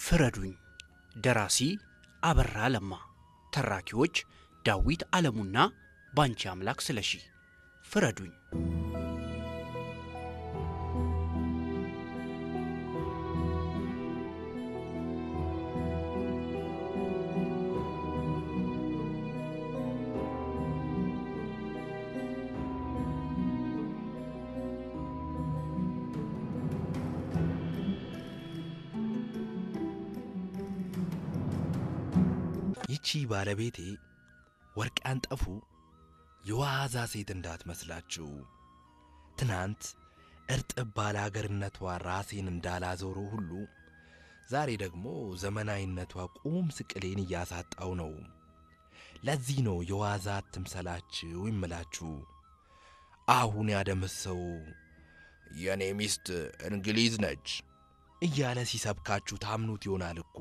ፍረዱኝ። ደራሲ አበራ ለማ፣ ተራኪዎች ዳዊት ዓለሙና ባንቺ አምላክ ስለሺ። ፍረዱኝ። ይቺ ባለቤቴ ወርቅ ያንጠፉ የዋዛ ሴት እንዳትመስላችሁ። ትናንት እርጥብ ባለ አገርነቷ ራሴን እንዳላዞሮ ሁሉ ዛሬ ደግሞ ዘመናዊነቷ ቁም ስቅሌን እያሳጣው ነው። ለዚህ ነው የዋዛ አትምሰላችሁ ይምላችሁ። አሁን ያደመሰው የእኔ ሚስት እንግሊዝ ነች እያለ ሲሰብካችሁ ታምኑት ይሆናል እኮ።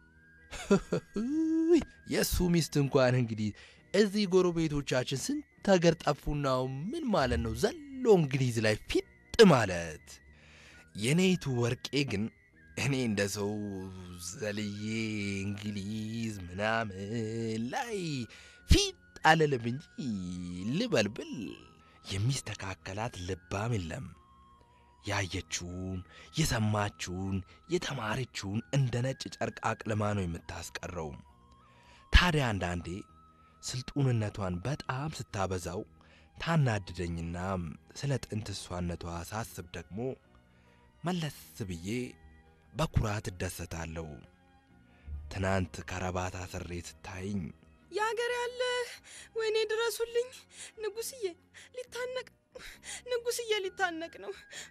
የእሱ ሚስት እንኳን እንግዲህ እዚህ ጎረቤቶቻችን ስንት ሀገር ጠፉናው ምን ማለት ነው ዘሎ እንግሊዝ ላይ ፊጥ ማለት። የኔቱ ወርቄ ግን እኔ እንደ ሰው ዘልዬ እንግሊዝ ምናምን ላይ ፊት አልልም እንጂ ልበልብል የሚስተካከላት ልባም የለም። ያየችውን የሰማችውን የተማረችውን እንደ ነጭ ጨርቅ አቅልማ ነው የምታስቀረው። ታዲያ አንዳንዴ ስልጡንነቷን በጣም ስታበዛው ታናድደኝና ስለ ጥንት እሷነቷ ሳስብ ደግሞ መለስ ብዬ በኩራት እደሰታለሁ። ትናንት ከረባት አስሬ ስታይኝ የአገር ያለህ ወይኔ ድረሱልኝ፣ ንጉስዬ ሊታነቅ ንጉስዬ ሊታነቅ ነው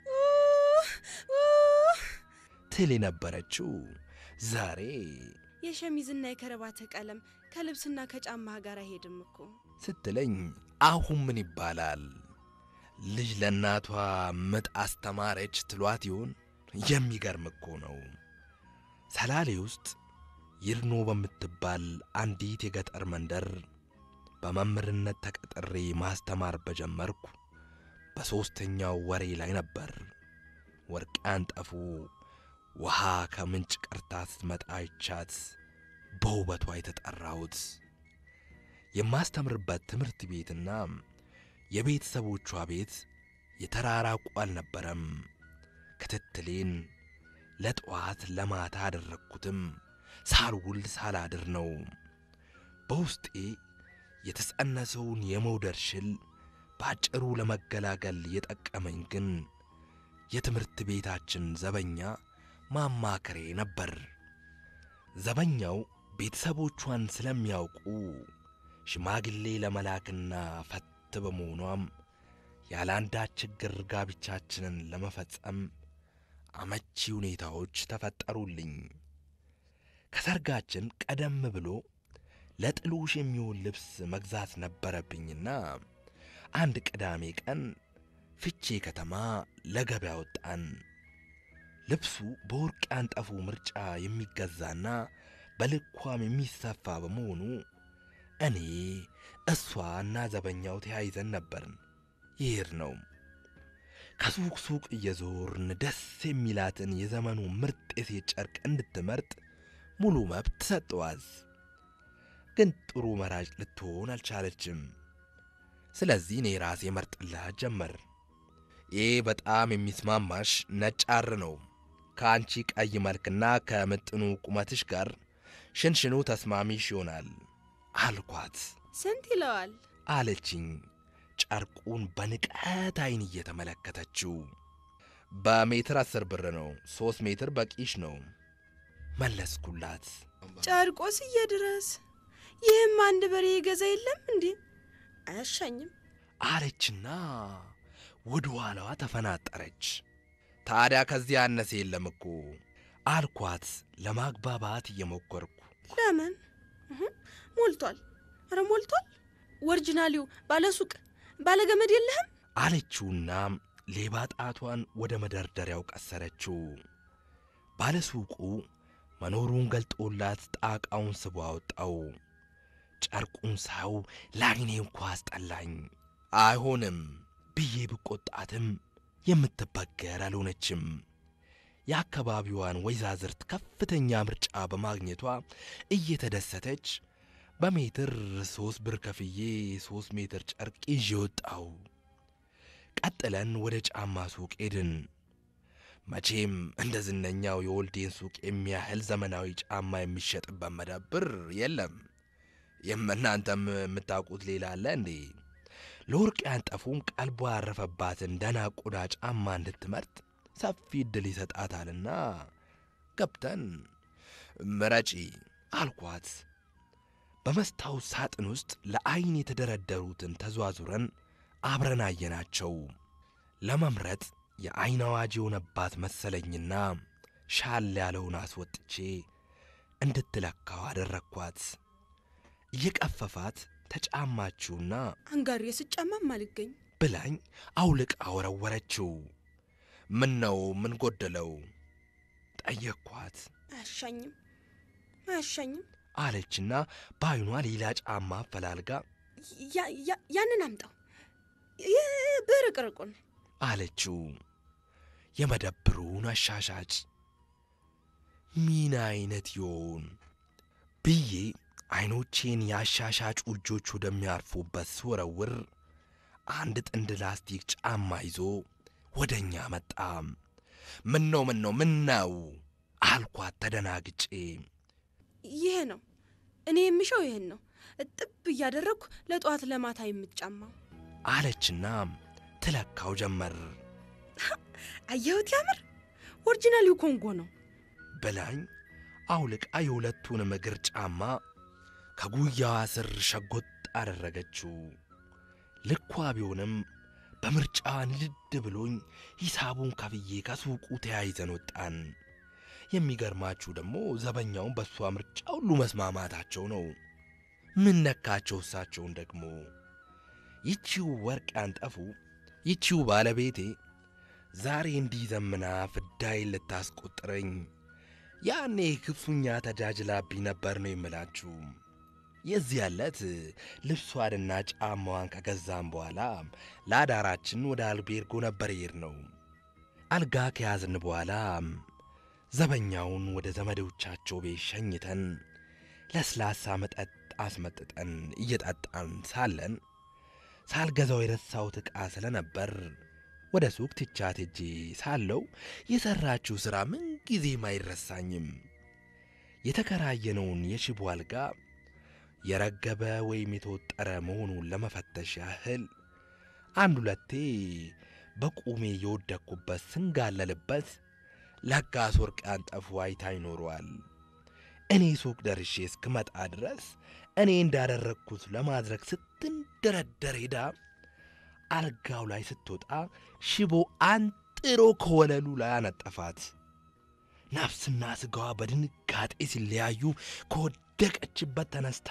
ትል የነበረችው ዛሬ የሸሚዝና የከረባት ቀለም ከልብስና ከጫማ ጋር አይሄድም እኮ ስትለኝ አሁን ምን ይባላል? ልጅ ለእናቷ ምጥ አስተማረች ትሏት ይሆን? የሚገርም እኮ ነው። ሰላሌ ውስጥ ይርኖ በምትባል አንዲት የገጠር መንደር በመምህርነት ተቀጥሬ ማስተማር በጀመርኩ በሦስተኛው ወሬ ላይ ነበር ወርቅ ያንጠፉ ውሃ ከምንጭ ቀርታ ስትመጣ አይቻት በውበቷ የተጠራሁት። የማስተምርበት ትምህርት ቤትና የቤተሰቦቿ ቤት የተራራቁ አልነበረም። ክትትሌን ለጠዋት ለማታ አደረግኩትም ሳልውል ሳላድር ነው። በውስጤ የተጸነሰውን የመውደድ ሽል በአጭሩ ለመገላገል የጠቀመኝ ግን የትምህርት ቤታችን ዘበኛ ማማከሬ ነበር። ዘበኛው ቤተሰቦቿን ስለሚያውቁ ሽማግሌ ለመላክና ፈት በመሆኗም ያለ አንዳች ችግር ጋብቻችንን ለመፈጸም አመቺ ሁኔታዎች ተፈጠሩልኝ። ከሰርጋችን ቀደም ብሎ ለጥሎሽ የሚሆን ልብስ መግዛት ነበረብኝና አንድ ቅዳሜ ቀን ፍቼ ከተማ ለገበያ ወጣን። ልብሱ በወርቅ ያንጠፉ ምርጫ የሚገዛና በልኳም የሚሰፋ በመሆኑ እኔ እሷ እና ዘበኛው ተያይዘን ነበርን ይሄድ ነው። ከሱቅ ሱቅ እየዞርን ደስ የሚላትን የዘመኑ ምርጥ የሴት ጨርቅ እንድትመርጥ ሙሉ መብት ሰጠዋዝ። ግን ጥሩ መራጭ ልትሆን አልቻለችም። ስለዚህ እኔ ራሴ መርጥላት ጀመር። ይህ በጣም የሚስማማሽ ነጭ ሐር ነው። ከአንቺ ቀይ መልክና ከምጥኑ ቁመትሽ ጋር ሽንሽኑ ተስማሚሽ ይሆናል አልኳት። ስንት ይለዋል? አለችኝ ጨርቁን በንቀት አይን እየተመለከተችው። በሜትር አስር ብር ነው። ሦስት ሜትር በቂሽ ነው መለስኩላት። ጨርቆስዬ ድረስ ይህም አንድ በሬ የገዛ የለም እንዴ? አያሻኝም አለችና ወደ ኋላዋ ተፈናጠረች። ታዲያ ከዚህ ያነሰ የለም እኮ አልኳት ለማግባባት እየሞከርኩ። ለምን እህ፣ ሞልቷል። ኧረ ሞልቷል። ኦሪጂናሊው ባለ ሱቅ ባለ ገመድ የለህም? አለችውና ሌባ ጣቷን ወደ መደርደሪያው ቀሰረችው። ባለሱቁ መኖሩን ገልጦላት ጣቃውን ስቦ አወጣው። ጨርቁን ሳው ለዓይኔ እንኳ አስጠላኝ። አይሆንም ብዬ ብቆጣትም የምትበገር አልሆነችም። የአካባቢዋን ወይዛዝርት ከፍተኛ ምርጫ በማግኘቷ እየተደሰተች በሜትር ሶስት ብር ከፍዬ ሶስት ሜትር ጨርቅ ይዤ ወጣው። ቀጥለን ወደ ጫማ ሱቅ ሄድን። መቼም እንደ ዝነኛው የወልዴን ሱቅ የሚያህል ዘመናዊ ጫማ የሚሸጥበት መደብር የለም። የምናንተም የምታውቁት ሌላ አለ እንዴ? ለወርቅ ያንጠፉም ቀልቧ ያረፈባትን ደህና ቆዳ ጫማ እንድትመርጥ ሰፊ ዕድል ይሰጣታልና ገብተን ምረጪ አልኳት። በመስታወት ሳጥን ውስጥ ለዐይን የተደረደሩትን ተዟዙረን አብረን አየናቸው። ለመምረጥ የዐይን አዋጅ የሆነባት መሰለኝና ሻል ያለውን አስወጥቼ እንድትለካው አደረግኳት። እየቀፈፋት ተጫማችውና አንጋሪ ስጫማም አልገኝ ብላኝ አውልቃ ወረወረችው። ምን ነው ምን ጎደለው ጠየቅኳት አያሻኝም አያሻኝም። አለችና በዐይኗ ሌላ ጫማ አፈላልጋ ያ- ያ- ያንን አምጣው ይህ ብርቅርቁን አለችው። የመደብሩን አሻሻጭ ምን አይነት ይሆን ብዬ ዐይኖቼን የአሻሻጩ እጆች ወደሚያርፉበት ስወረውር አንድ ጥንድ ላስቲክ ጫማ ይዞ ወደ እኛ መጣ። ምን ነው ምን ነው ምን ነው አልኳት ተደናግጬ። ይሄ ነው እኔ የምሻው ይሄን ነው እጥብ እያደረግኩ ለጠዋት ለማታ የምትጫማው አለችና ትለካው ጀመር አየሁት ያምር ኦሪጂናሊው ኮንጎ ነው ብላኝ አውልቃ የሁለቱንም እግር ጫማ ከጉያዋ ስር ሸጎጥ አደረገችው። ልኳ ቢሆንም በምርጫዋ ንድድ ብሎኝ ሂሳቡን ከፍዬ ከሱቁ ተያይዘን ወጣን። የሚገርማችሁ ደግሞ ዘበኛውን በእሷ ምርጫ ሁሉ መስማማታቸው ነው። ምን ነካቸው እሳቸውን ደግሞ? ይቺው ወርቅ ያንጠፉ ይቺው ባለቤቴ ዛሬ እንዲህ ዘምና ፍዳይን ልታስቆጥረኝ ያኔ ክፉኛ ተጃጅላብኝ ነበር ነው የምላችሁ። የዚህ ያለት ልብሷንና ጫማዋን ከገዛም በኋላ ለአዳራችን ወደ አልቤርጎ ነበር ይሄድ ነው። አልጋ ከያዝን በኋላ ዘበኛውን ወደ ዘመዶቻቸው ቤት ሸኝተን ለስላሳ መጠጥ አስመጥጠን እየጠጣን ሳለን ሳልገዛው የረሳሁት ዕቃ ስለነበር ወደ ሱቅ ትቻት ሄጄ ሳለው የሠራችው ሥራ ምንጊዜም አይረሳኝም። የተከራየነውን የሽቦ አልጋ የረገበ ወይም የተወጠረ መሆኑን ለመፈተሽ ያህል አንድ ሁለቴ በቁሜ የወደቅኩበት ስንጋለልበት ለጋስ ወርቅ ያንጠፉ አይታ ይኖረዋል። እኔ ሱቅ ደርሼ እስክመጣ ድረስ እኔ እንዳደረግኩት ለማድረግ ስትንደረደር ሄዳ አልጋው ላይ ስትወጣ ሽቦ አንጥሮ ከወለሉ ላይ አነጠፋት። ነፍስና ሥጋዋ በድንጋጤ ሲለያዩ ከወደቀችበት ተነስታ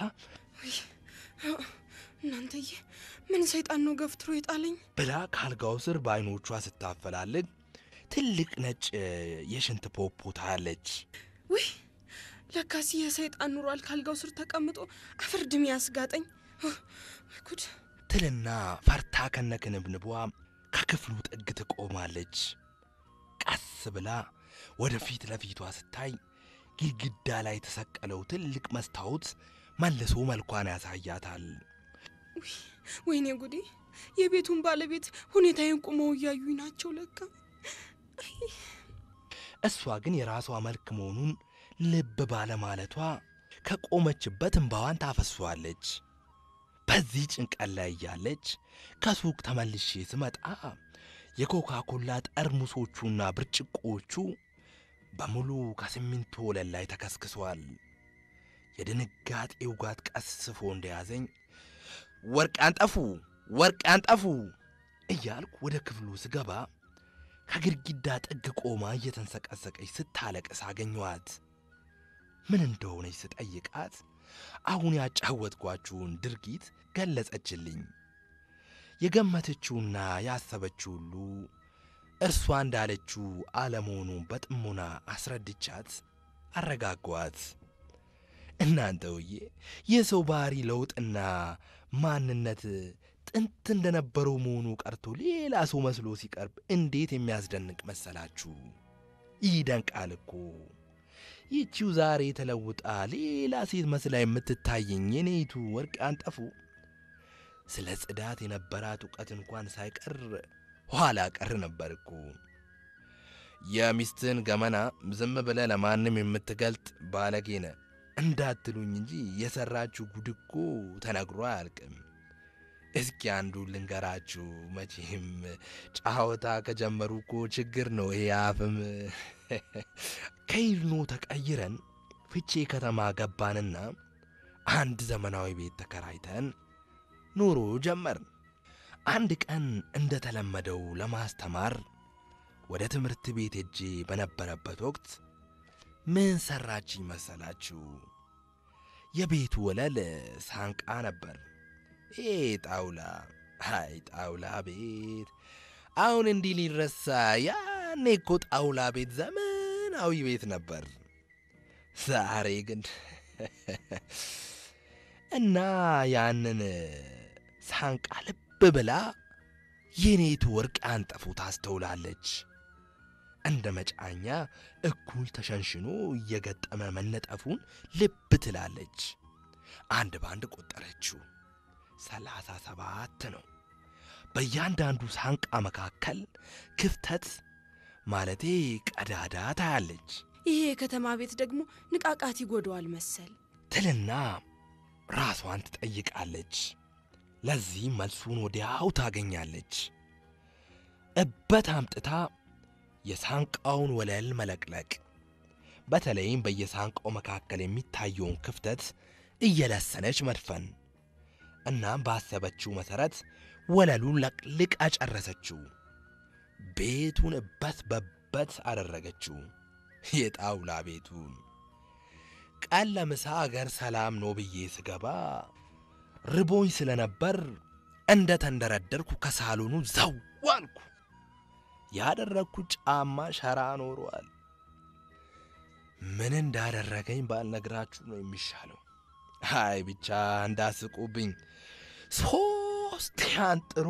እናንተዬ ምን ሰይጣን ነው ገፍትሮ የጣለኝ ብላ ከአልጋው ስር በዐይኖቿ ስታፈላልግ ትልቅ ነጭ የሽንት ፖፖ ታያለች። ውይ ለካሲ የሰይጣን ኑሯል ካልጋው ስር ተቀምጦ አፈር ድሜ ያስጋጠኝ ወይ ጉድ ትልና ፈርታ ከነክንብንቧ ከክፍሉ ጥግ ትቆማለች። ቀስ ብላ ወደ ፊት ለፊቷ ስታይ ግድግዳ ላይ የተሰቀለው ትልቅ መስታወት መልሶ መልኳን ያሳያታል። ወይኔ ጉዴ የቤቱን ባለቤት ሁኔታዬን ቁመው እያዩኝ ናቸው ለካ እሷ ግን የራሷ መልክ መሆኑን ልብ ባለማለቷ ከቆመችበት እምባዋን ታፈሷለች። በዚህ ጭንቀት ላይ እያለች ከሱቅ ተመልሼ ስመጣ የኮካ ኮላ ጠርሙሶቹና ብርጭቆዎቹ በሙሉ ከሲሚንቶ ወለል ላይ ተከስክሷል። የድንጋጤ ውጋት ቀስፎ እንደያዘኝ ወርቅ ያንጠፉ ወርቅ ያንጠፉ እያልኩ ወደ ክፍሉ ስገባ ከግድግዳ ጥግ ቆማ እየተንሰቀሰቀች ስታለቅስ አገኘኋት። ምን እንደሆነች ስጠይቃት አሁን ያጫወትኳችሁን ድርጊት ገለጸችልኝ። የገመተችውና ያሰበችው ሁሉ እርሷ እንዳለችው አለመሆኑን በጥሞና አስረድቻት አረጋጓት። እናንተውዬ የሰው ባህሪ ለውጥና ማንነት ጥንት እንደነበረው መሆኑ ቀርቶ ሌላ ሰው መስሎ ሲቀርብ እንዴት የሚያስደንቅ መሰላችሁ! ይደንቃል እኮ። ይቺው ዛሬ ተለውጣ ሌላ ሴት መስላ የምትታየኝ የኔቱ ወርቅ አንጠፉ ስለ ጽዳት የነበራት እውቀት እንኳን ሳይቀር ኋላ ቀር ነበር እኮ። የሚስትን ገመና ዝም ብለ ለማንም የምትገልጥ ባለጌነ እንዳትሉኝ እንጂ የሰራችሁ ጉድ እኮ ተነግሮ አያልቅም። እስኪ አንዱ ልንገራችሁ። መቼም ጫወታ ከጀመሩ እኮ ችግር ነው ይሄ አፍም። ከይልኖ ተቀይረን ፍቼ ከተማ ገባንና አንድ ዘመናዊ ቤት ተከራይተን ኑሮ ጀመርን። አንድ ቀን እንደተለመደው ለማስተማር ወደ ትምህርት ቤት ሄጄ በነበረበት ወቅት ምን ሰራችኝ መሰላችሁ? የቤቱ ወለል ሳንቃ ነበር። ይሄ ጣውላ፣ አይ ጣውላ ቤት አሁን እንዲህ ሊረሳ? ያኔ እኮ ጣውላ ቤት ዘመናዊ ቤት ነበር። ዛሬ ግን እና ያንን ሳንቃ ልብ ብላ የኔቱ ወርቅ አንጠፉ ታስተውላለች። እንደ መጫኛ እኩል ተሸንሽኖ እየገጠመ መነጠፉን ልብ ትላለች። አንድ በአንድ ቆጠረችው። ሰላሳ ሰባት ነው። በእያንዳንዱ ሳንቃ መካከል ክፍተት ማለቴ ቀዳዳ ታያለች ይሄ የከተማ ቤት ደግሞ ንቃቃት ይጎደዋል መሰል። ትልና ራሷን ትጠይቃለች። ለዚህ መልሱን ወዲያው ታገኛለች። እበት አምጥታ የሳንቃውን ወለል መለቅለቅ፣ በተለይም በየሳንቃው መካከል የሚታየውን ክፍተት እየለሰነች መድፈን። እናም ባሰበችው መሠረት ወለሉን ለቅልቃ ጨረሰችው። ቤቱን እበት በበት አደረገችው። የጣውላ ቤቱን ቀን ለምሳ አገር ሰላም ነው ብዬ ስገባ ርቦኝ ስለነበር እንደ ተንደረደርኩ ከሳሎኑ ዘው አልኩ። ያደረግኩት ጫማ ሸራ ኖሯል። ምን እንዳደረገኝ ባልነግራችሁ ነው የሚሻለው። አይ ብቻ እንዳስቁብኝ ሶስት አንጥሮ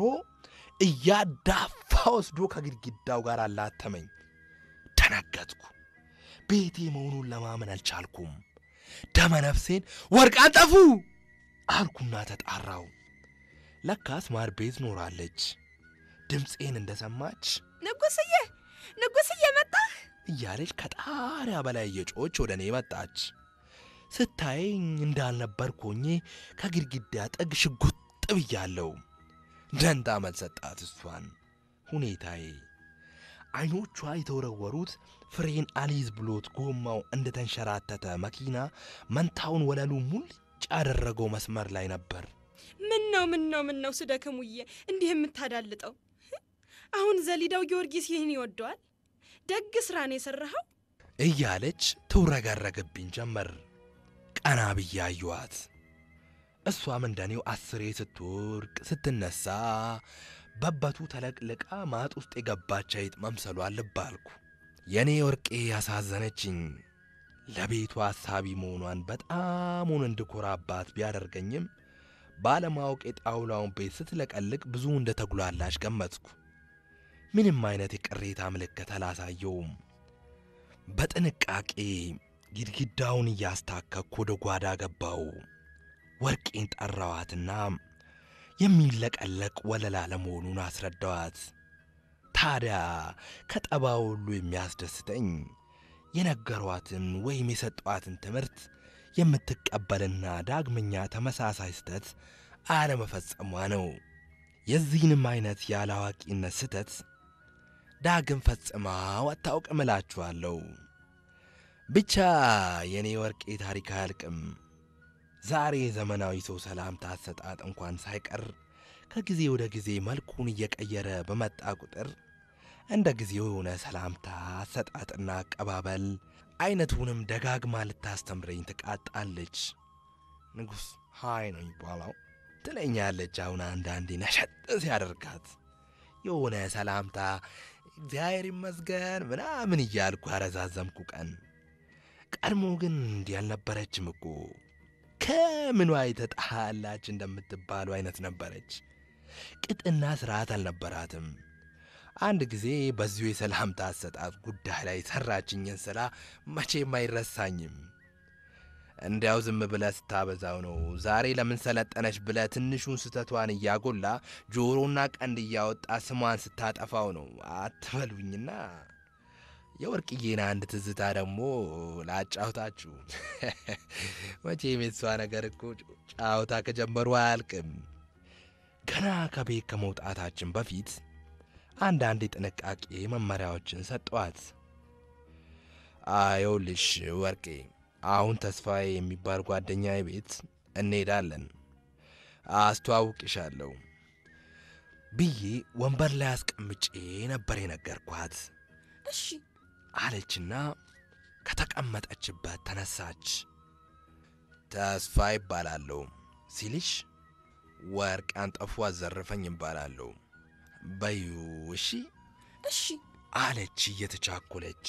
እያዳፋ ወስዶ ከግድግዳው ጋር አላተመኝ። ደነገጥኩ። ቤቴ መሆኑን ለማመን አልቻልኩም። ደመ ነፍሴን ወርቅ አንጠፉ አልኩና ተጣራው። ለካስ ማር ቤት ኖራለች። ድምፄን እንደሰማች ንጉስዬ ንጉስዬ መጣህ? እያለች ከጣሪያ በላይ እየጮች ወደ እኔ መጣች። ስታየኝ እንዳልነበርኩ ሆኜ ከግድግዳ ጥግ ሽጉጥ ብያለሁ። ደንታ መልስ ሰጣት እሷን ሁኔታዬ። አይኖቿ የተወረወሩት ፍሬን አሊዝ ብሎት ጎማው እንደተንሸራተተ መኪና መንታውን ወለሉ ሙልጭ ያደረገው መስመር ላይ ነበር። ምን ነው ምን ነው ምን ነው ስደክሙዬ እንዲህ የምታዳልጠው? አሁን ዘሊዳው ጊዮርጊስ ይህን ይወደዋል? ደግ ስራ ነው የሠራኸው። እያለች ትውረገረግብኝ ጀመር። ቀና ብዬ አየኋት። እሷም እንደኔው አስሬ ስትወርቅ ስትነሳ በበቱ ተለቅልቃ ማጥ ውስጥ የገባች አይጥ መምሰሏን ልብ አልኩ። የእኔ ወርቄ ያሳዘነችኝ ለቤቱ አሳቢ መሆኗን በጣሙን እንድኮራባት ቢያደርገኝም ባለማወቅ የጣውላውን ቤት ስትለቀልቅ ብዙ እንደ ተጉላላች ገመትኩ። ምንም አይነት የቅሬታ ምልክት አላሳየውም። በጥንቃቄ ግድግዳውን እያስታከኩ ወደ ጓዳ ገባው። ወርቄን ጠራዋትና የሚለቀለቅ ወለላ ለመሆኑን አስረዳዋት። ታዲያ ከጠባው ሁሉ የሚያስደስተኝ የነገሯትን ወይም የሰጧትን ትምህርት የምትቀበልና ዳግመኛ ተመሳሳይ ስህተት አለመፈጸሟ ነው። የዚህንም አይነት ያለአዋቂነት ስህተት ዳግም ፈጽማው አታውቅም እላችኋለሁ። ብቻ የእኔ ወርቄ ታሪክ አያልቅም። ዛሬ ዘመናዊ ሰው ሰላምታ አሰጣጥ እንኳን ሳይቀር ከጊዜ ወደ ጊዜ መልኩን እየቀየረ በመጣ ቁጥር እንደ ጊዜው የሆነ ሰላምታ አሰጣጥና አቀባበል አይነቱንም ደጋግማ ልታስተምረኝ ትቃጣለች። ንጉሥ ሃይ ነው የሚባለው ትለኛለች። አሁን አንዳንዴ ነሸጥ ሲያደርጋት የሆነ ሰላምታ እግዚአብሔር ይመስገን ምናምን እያልኩ አረዛዘምኩ ቀን። ቀድሞ ግን እንዲህ አልነበረችም እኮ ከምኗ የተጣላች እንደምትባሉ አይነት ነበረች። ቅጥና ስርዓት አልነበራትም። አንድ ጊዜ በዚሁ የሰላምታ አሰጣጥ ጉዳይ ላይ ሰራችኝን ስራ መቼም አይረሳኝም። እንዲያው ዝም ብለህ ስታበዛው ነው። ዛሬ ለምን ሰለጠነች ብለህ ትንሹን ስህተቷን እያጎላ ጆሮና ቀንድ እያወጣ ስሟን ስታጠፋው ነው አትበሉኝና የወርቅዬን አንድ ትዝታ ደግሞ ላጫውታችሁ። መቼም የሷ ነገር እኮ ጫውታ ከጀመሩ አያልቅም። ገና ከቤት ከመውጣታችን በፊት አንዳንድ የጥንቃቄ መመሪያዎችን ሰጠዋት። አየውልሽ ወርቄ፣ አሁን ተስፋዬ የሚባል ጓደኛዬ ቤት እንሄዳለን፣ አስተዋውቅሻለሁ ብዬ ወንበር ላይ አስቀምጬ ነበር የነገርኳት። እሺ አለችና ከተቀመጠችበት ተነሳች። ተስፋ ይባላለሁ ሲልሽ ወርቅ አንጠፉ አዘረፈኝ ይባላለሁ በዩ እሺ እሺ አለች እየተቻኮለች።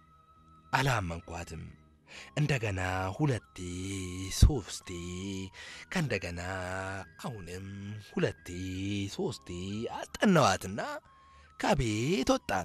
አላመንኳትም። እንደገና ሁለቴ ሶስቴ፣ ከእንደገና አሁንም ሁለቴ ሶስቴ አስጠናዋትና ከቤት ወጣን።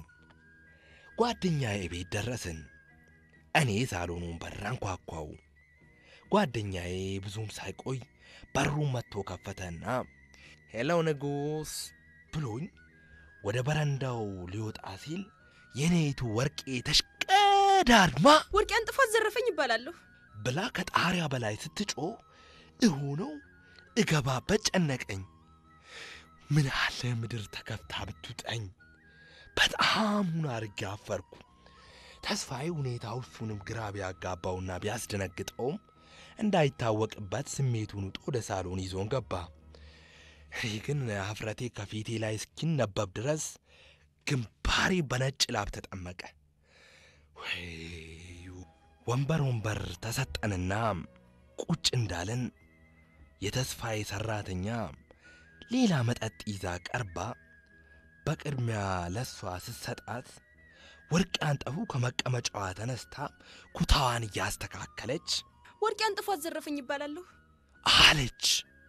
ጓደኛዬ ቤት ደረስን። እኔ ሳሎኑን በር አንኳኳው። ጓደኛዬ ብዙም ሳይቆይ በሩን መጥቶ ከፈተና ሄሎ ንጉሥ ብሎኝ ወደ በረንዳው ሊወጣ ሲል የኔቱ ወርቄ ተሽቀዳድማ ወርቄ አንጥፎ አዘረፈኝ ይባላለሁ። ብላ ከጣሪያ በላይ ስትጮህ እሆነው እገባበት ጨነቀኝ። ምን አለ ምድር ተከፍታ ብትውጠኝ። በጣም ሁን አርጌ አፈርኩ። ተስፋዬ ሁኔታው እሱንም ግራ ቢያጋባውና ቢያስደነግጠውም እንዳይታወቅበት ስሜቱን ውጦ ወደ ሳሎን ይዞን ገባ። እኔ ግን ሀፍረቴ ከፊቴ ላይ እስኪነበብ ድረስ ግንባሬ በነጭ ላብ ተጠመቀ። ወይ ወንበር ወንበር ተሰጠንና ቁጭ እንዳለን የተስፋዬ ሠራተኛ ሌላ መጠጥ ይዛ ቀርባ በቅድሚያ ለሷ ስትሰጣት ወርቅ አንጠፉ ከመቀመጫዋ ተነስታ ኩታዋን እያስተካከለች ወርቄ አንጥፎ አዘረፈኝ ይባላለሁ። አለች።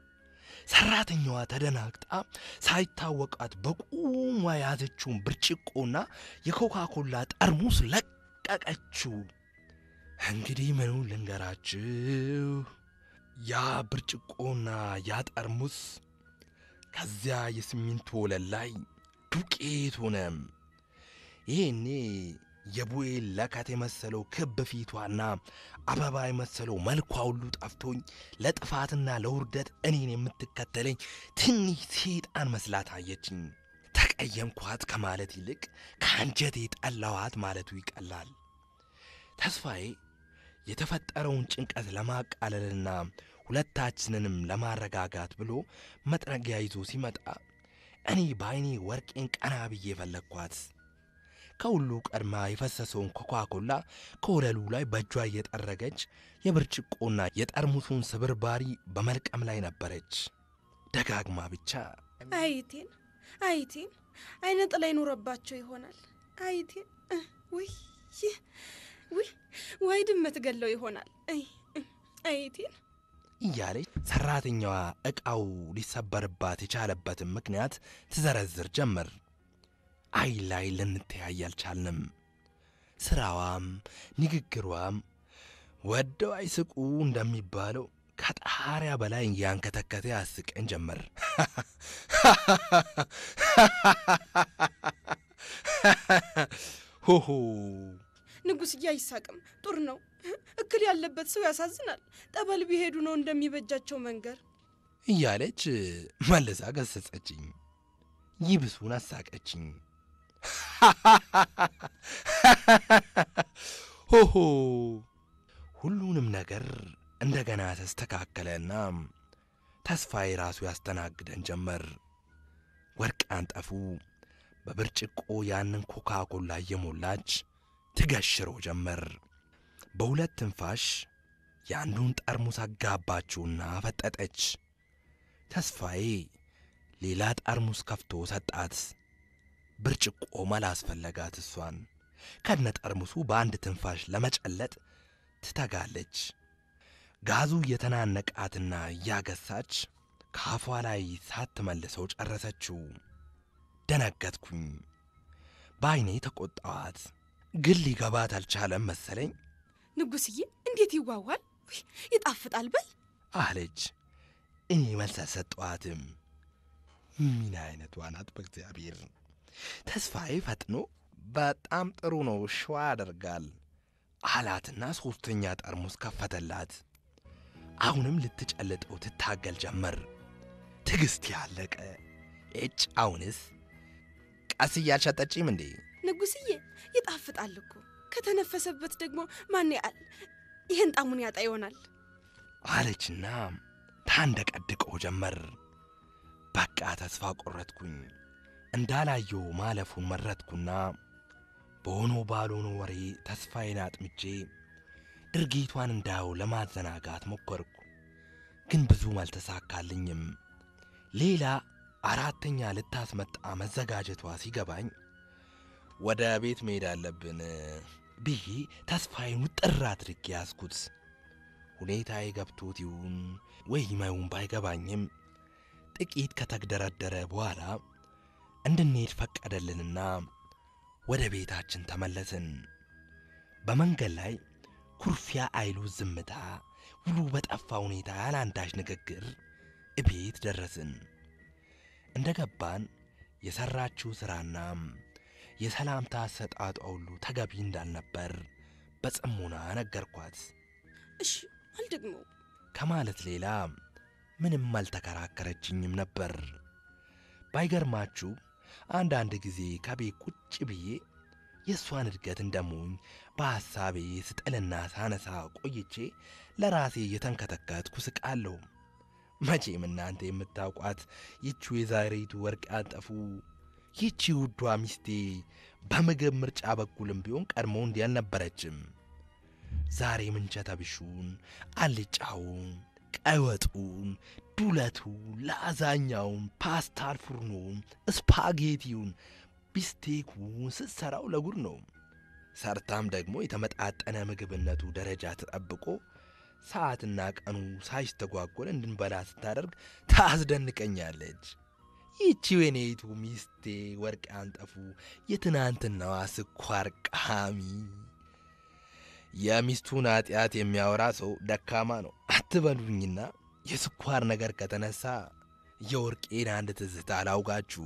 ሰራተኛዋ ተደናግጣ ሳይታወቃት በቁሟ የያዘችውን ብርጭቆና የኮካኮላ ጠርሙስ ለቀቀችው። እንግዲህ ምኑን ልንገራችሁ፣ ያ ብርጭቆና ያ ጠርሙስ ከዚያ የሲሚንቶ ወለል ላይ ዱቄት ሆነ። ይሄኔ የቡኤል ለከት የመሰለው ክብ ፊቷና አበባ የመሰለው መልኳ ሁሉ ጠፍቶኝ ለጥፋትና ለውርደት እኔን የምትከተለኝ ትንሽ ሴጣን መስላ ታየችኝ። ተቀየምኳት ከማለት ይልቅ ከአንጀቴ ጠላዋት ማለቱ ይቀላል። ተስፋዬ የተፈጠረውን ጭንቀት ለማቃለልና ሁለታችንንም ለማረጋጋት ብሎ መጥረጊያ ይዞ ሲመጣ እኔ በዐይኔ ወርቄን ቀና ብዬ ፈለግኳት። ከሁሉ ቀድማ የፈሰሰውን ኮካኮላ ከወለሉ ላይ በእጇ እየጠረገች የብርጭቆና የጠርሙሱን ስብርባሪ በመልቀም ላይ ነበረች። ደጋግማ ብቻ አይቴን አይቴን አይነ ጥላ ይኖረባቸው ይሆናል። አይቴን እ፣ ውይ ይህ፣ ውይ ወይ ድመት ገለው ይሆናል። አይ እ፣ አይቴን እያለች ሰራተኛዋ ዕቃው ሊሰበርባት የቻለበትን ምክንያት ትዘረዝር ጀመር። አይ ላይ ልንተያይ አልቻልንም። ስራዋም ንግግሯም ወደው አይስቁ እንደሚባለው ከጣሪያ በላይ እያንከተከተ ያስቀን ጀመር። ሆሆ ንጉሥዬ አይሳቅም። ጡር ነው። እክል ያለበት ሰው ያሳዝናል። ጠበል ቢሄዱ ነው እንደሚበጃቸው መንገር። እያለች መልሳ ገሰጸችኝ። ይብሱን አሳቀችኝ። ሆሆ ሁሉንም ነገር እንደገና ተስተካከለና ተስፋዬ ራሱ ያስተናግደን ጀመር። ወርቅ አንጠፉ በብርጭቆ ያንን ኮካ ኮላ እየሞላች ትገሽረው ጀመር። በሁለት ትንፋሽ የአንዱን ጠርሙስ አጋባችውና ፈጠጠች። ተስፋዬ ሌላ ጠርሙስ ከፍቶ ሰጣት። ብርጭቆ መላስፈለጋት እሷን ከነ ጠርሙሱ በአንድ ትንፋሽ ለመጨለጥ ትተጋለች። ጋዙ እየተናነቃትና እያገሳች ከአፏ ላይ ሳትመልሰው ጨረሰችው። ደነገጥኩኝ። በዐይኔ ተቆጣዋት። ግን ሊገባት አልቻለም መሰለኝ ንጉስዬ እንዴት ይዋዋል! ውይ ይጣፍጣል በል አለች። እኔ መልስ አልሰጠኋትም። ምን አይነቷ ናት በእግዚአብሔር! ተስፋዬ ፈጥኖ በጣም ጥሩ ነው ሸዋ ያደርጋል አላትና ሦስተኛ ጠርሙስ ከፈተላት። አሁንም ልትጨልጠው ትታገል ጀመር። ትዕግሥት ያለቀ እጭ አሁንስ ቀስ እያልሽ አትጠጪም እንዴ? ንጉስዬ ይጣፍጣል እኮ ከተነፈሰበት ደግሞ ማን ያል ይህን ጣሙን ያጣ ይሆናል። አለችና ታንደቀድቀው ጀመር። በቃ ተስፋ ቆረጥኩኝ። እንዳላየው ማለፉን መረጥኩና በሆኖ ባልሆኖ ወሬ ተስፋዬን አጥምጄ ድርጊቷን እንዳየው ለማዘናጋት ሞከርኩ። ግን ብዙም አልተሳካልኝም። ሌላ አራተኛ ልታስመጣ መዘጋጀቷ ሲገባኝ ወደ ቤት መሄድ አለብን ብዬ ተስፋዬን ውጥር አድርጌ ያዝኩት። ሁኔታዬ ገብቶት ይሁን ወይ መውን ባይገባኝም ጥቂት ከተግደረደረ በኋላ እንድንሄድ ፈቀደልንና ወደ ቤታችን ተመለስን። በመንገድ ላይ ኩርፊያ አይሉ ዝምታ፣ ውሉ በጠፋ ሁኔታ ያለ አንዳች ንግግር እቤት ደረስን። እንደ ገባን የሠራችው ሥራና የሰላምታ አሰጣጧ ሁሉ ተገቢ እንዳልነበር በጽሞና ነገርኳት። እሺ አልደግመው ከማለት ሌላ ምንም አልተከራከረችኝም ነበር። ባይገርማችሁ አንዳንድ ጊዜ ከቤት ቁጭ ብዬ የእሷን እድገት እንደሞኝ በሐሳቤ ስጥልና ሳነሳ ቆይቼ ለራሴ እየተንከተከትኩ ስቃለሁ። መቼም እናንተ የምታውቋት ይቺ የዛሬቱ ወርቅ ያጠፉ ይቺ ውዷ ሚስቴ በምግብ ምርጫ በኩልም ቢሆን ቀድሞ እንዲህ አልነበረችም። ዛሬ ምንቸተ ብሹን፣ አልጫውን፣ ቀይ ወጡን፣ ዱለቱን፣ ላዛኛውን፣ ፓስታል ፉርኖን፣ ስፓጌቲውን፣ ቢስቴኩን ስትሠራው ለጉድ ነው። ሰርታም ደግሞ የተመጣጠነ ምግብነቱ ደረጃ ተጠብቆ ሰዓትና ቀኑ ሳይስተጓጎል እንድንበላ ስታደርግ ታስደንቀኛለች። ይቺ የኔቱ ሚስቴ ወርቅ ያንጠፉ የትናንትናዋ ስኳር ቃሚ። የሚስቱን ኃጢአት የሚያወራ ሰው ደካማ ነው አትበሉኝና የስኳር ነገር ከተነሳ የወርቄን አንድ ትዝታ አላውጋችሁ።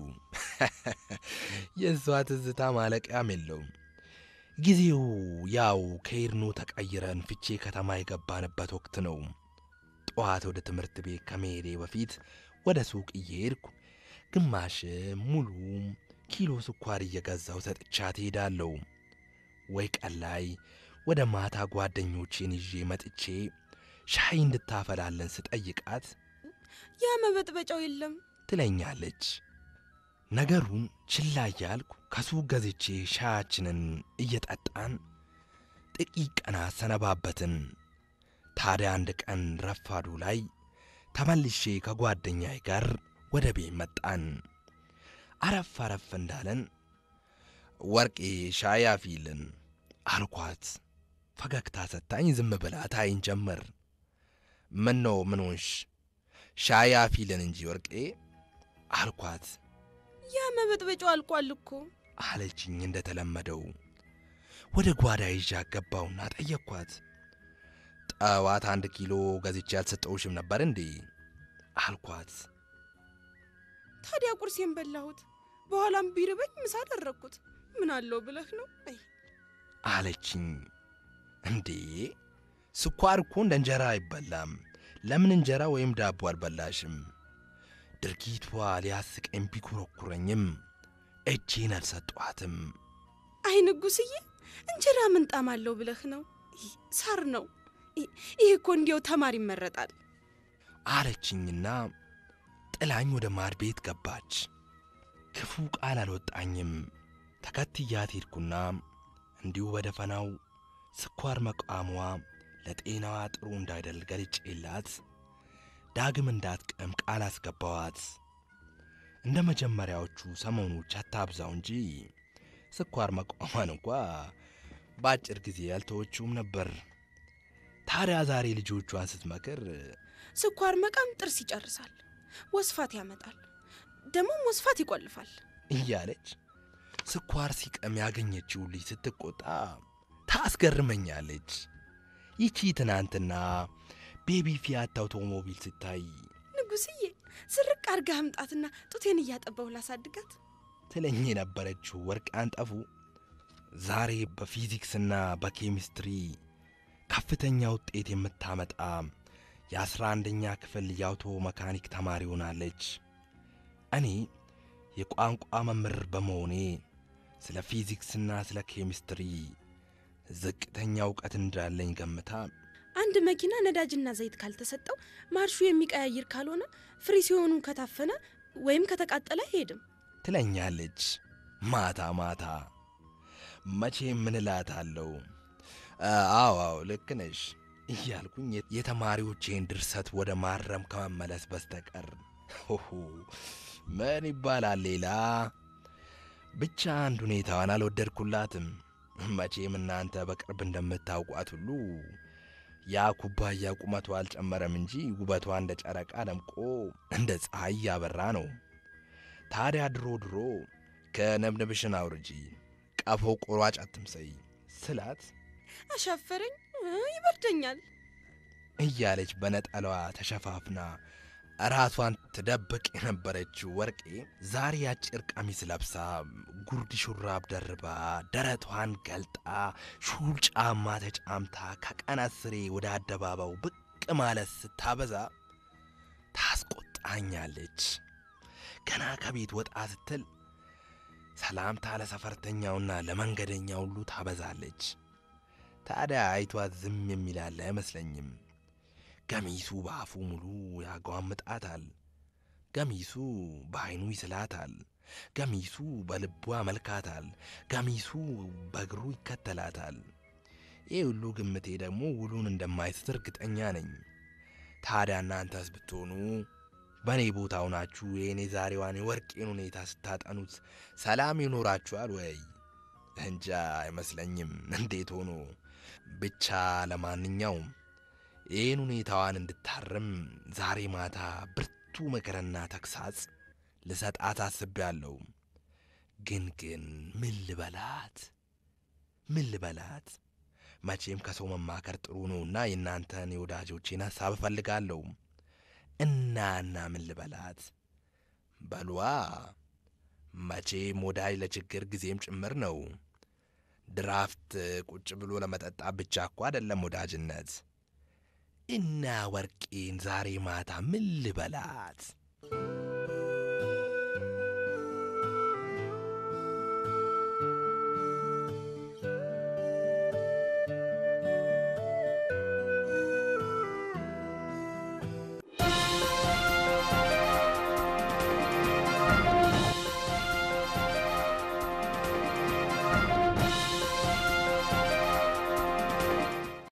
የእሷ ትዝታ ማለቂያም የለውም። ጊዜው ያው ከኤርኖ ተቀይረን ፍቼ ከተማ የገባንበት ወቅት ነው። ጠዋት ወደ ትምህርት ቤት ከመሄዴ በፊት ወደ ሱቅ እየሄድኩ ግማሽም ሙሉም ኪሎ ስኳር እየገዛው ሰጥቻት እሄዳለሁ። ወይ ቀን ላይ ወደ ማታ ጓደኞቼን ይዤ መጥቼ ሻይ እንድታፈላለን ስጠይቃት ያ መበጥበጫው የለም ትለኛለች። ነገሩን ችላ እያልኩ ከሱቅ ገዝቼ ሻያችንን እየጠጣን ጥቂት ቀናት ሰነባበትን። ታዲያ አንድ ቀን ረፋዱ ላይ ተመልሼ ከጓደኛዬ ጋር ወደ ቤት መጣን። አረፍ አረፍ እንዳለን ወርቄ ሻይ አፊልን አልኳት። ፈገግታ ሰታኝ ዝም ብላ ታይን ጀመር። ምን ነው ምን ሆንሽ? ሻይ አፊልን እንጂ ወርቄ አልኳት። ያ መበጥበጫው አልቋል እኮ አለችኝ እንደተለመደው። ወደ ጓዳ ይዣ ገባውና ጠየቅኳት። ጠዋት አንድ ኪሎ ገዝቼ ያልሰጠውሽም ነበር እንዴ? አልኳት። ታዲያ ቁርሴን በላሁት። በኋላም ቢርበኝ ምሳ አደረግኩት። ምን አለው ብለህ ነው? አይ አለችኝ። እንዴ ስኳር እኮ እንደ እንጀራ አይበላም። ለምን እንጀራ ወይም ዳቦ አልበላሽም? ድርጊቷ ሊያስቀኝ ቢኮረኩረኝም እጄን አልሰጧትም። አይ ንጉስዬ፣ እንጀራ ምን ጣዕም አለው ብለህ ነው? ይህ ሳር ነው። ይህ- ይህ እኮ እንዲያው ተማሪ ይመረጣል። አለችኝና ጥላኝ ወደ ማድ ቤት ገባች። ክፉ ቃል አልወጣኝም። ተከትያት ሄድኩና እንዲሁ በደፈናው ስኳር መቃሟ ለጤናዋ ጥሩ እንዳይደል ገልጬላት ዳግም እንዳትቀም ቃል አስገባዋት። እንደ መጀመሪያዎቹ ሰሞኖች አታብዛው እንጂ ስኳር መቋሟን እንኳ በአጭር ጊዜ ያልተወችውም ነበር። ታዲያ ዛሬ ልጆቿን ስትመክር ስኳር መቃም ጥርስ ይጨርሳል፣ ወስፋት ያመጣል፣ ደግሞም ወስፋት ይቆልፋል። እያለች ስኳር ሲቀም ያገኘችው ልጅ ስትቆጣ ታስገርመኛለች። ይቺ ትናንትና ቤቢ ፊያት አውቶሞቢል ስታይ ንጉስዬ ስርቅ አርጋ አምጣትና ጡቴን እያጠባሁ ላሳድጋት ትለኝ የነበረችው ወርቅ አንጠፉ ዛሬ በፊዚክስና በኬሚስትሪ ከፍተኛ ውጤት የምታመጣ የአስራ አንደኛ ክፍል የአውቶ መካኒክ ተማሪ ሆናለች። እኔ የቋንቋ መምህር በመሆኔ ስለ ፊዚክስና ስለ ኬሚስትሪ ዝቅተኛ እውቀት እንዳለኝ ገምታ አንድ መኪና ነዳጅና ዘይት ካልተሰጠው ማርሹ የሚቀያይር ካልሆነ ፍሪ ሲሆኑ ከታፈነ ወይም ከተቃጠለ አይሄድም ትለኛለች ማታ ማታ። መቼ ምን እላታለሁ? አዎ አዎ ልክ ነሽ እያልኩኝ የተማሪዎቼን ድርሰት ወደ ማረም ከመመለስ በስተቀር ሆሆ ምን ይባላል ሌላ። ብቻ አንድ ሁኔታዋን አልወደድኩላትም። መቼም እናንተ በቅርብ እንደምታውቋት ሁሉ ያ ኩባያ ቁመቷ አልጨመረም እንጂ ውበቷ እንደ ጨረቃ ደምቆ እንደ ፀሐይ ያበራ ነው። ታዲያ ድሮ ድሮ ከነብነብሽን አውርጂ ቀፎ ቆራጭ አትምሰይ ስላት አሻፈረኝ ይበርደኛል እያለች በነጠላዋ ተሸፋፍና ራሷን ትደብቅ የነበረችው ወርቄ ዛሬ አጭር ቀሚስ ለብሳ ጉርድ ሹራብ ደርባ ደረቷን ገልጣ ሹል ጫማ ተጫምታ ከቀናት ስሬ ወደ አደባባው ብቅ ማለት ስታበዛ ታስቆጣኛለች። ገና ከቤት ወጣ ስትል ሰላምታ ለሰፈርተኛውና ለመንገደኛ ሁሉ ታበዛለች። ታዲያ አይቷት ዝም የሚላለ አይመስለኝም። ገሚሱ በአፉ ሙሉ ያጓምጣታል። ገሚሱ በዐይኑ ይስላታል። ገሚሱ በልቡ ያመልካታል። ገሚሱ በእግሩ ይከተላታል። ይህ ሁሉ ግምቴ ደግሞ ውሉን እንደማይስት እርግጠኛ ነኝ። ታዲያ እናንተስ ብትሆኑ በእኔ ቦታ ሆናችሁ የእኔ ዛሬዋን የወርቄን ሁኔታ ስታጠኑት ሰላም ይኖራችኋል ወይ? እንጃ አይመስለኝም። እንዴት ሆኖ ብቻ ለማንኛውም ይህን ሁኔታዋን እንድታርም ዛሬ ማታ ብርቱ ምክርና ተግሳጽ ልሰጣት አስቤያለሁ። ግን ግን ምን ልበላት ምን ልበላት? መቼም ከሰው መማከር ጥሩ ነውና የእናንተን የወዳጆቼን ሐሳብ እፈልጋለሁ። እና እና ምን ልበላት? በሏ መቼም ወዳጅ ለችግር ጊዜም ጭምር ነው። ድራፍት ቁጭ ብሎ ለመጠጣት ብቻ እኮ አይደለም ወዳጅነት። እና ወርቄን ዛሬ ማታ ምን ልበላት?